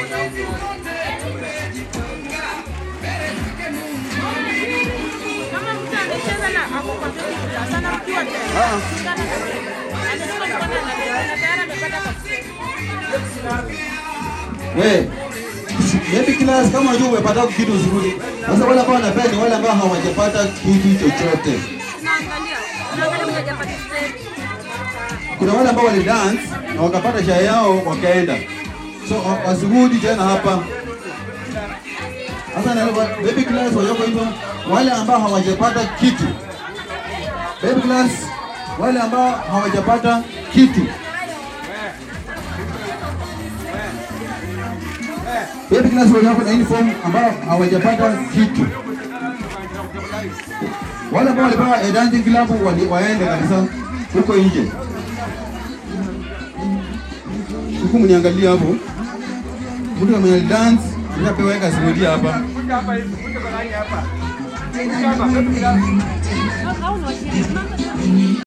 Kama mtu amecheza na ako kwa vile sana mkiwa tena. Anasema kwa na tayari amepata kwa We, maybe class kama unajua umepata kitu nzuri. Sasa wale ambao wanapea ni wale ambao hawajapata kitu chochote. tunaangalia. Tunaangalia mwenye hajaparticipate. Kuna wale ambao wali dance na wakapata share yao wakaenda. So wa- wasirudi tena hapa. Sasa na baby class walioko hivyo wale ambao hawajapata kitu. Baby class wale ambao hawajapata kitu. Baby class walioko na uniform ambao hawajapata kitu. Wale ambao walipewa a dancing club wali- waende kabisa huko nje. Huku mniangalia hapo. Mtu mwenye dance nishapewa weka simulia hapa. Au ni washiriki.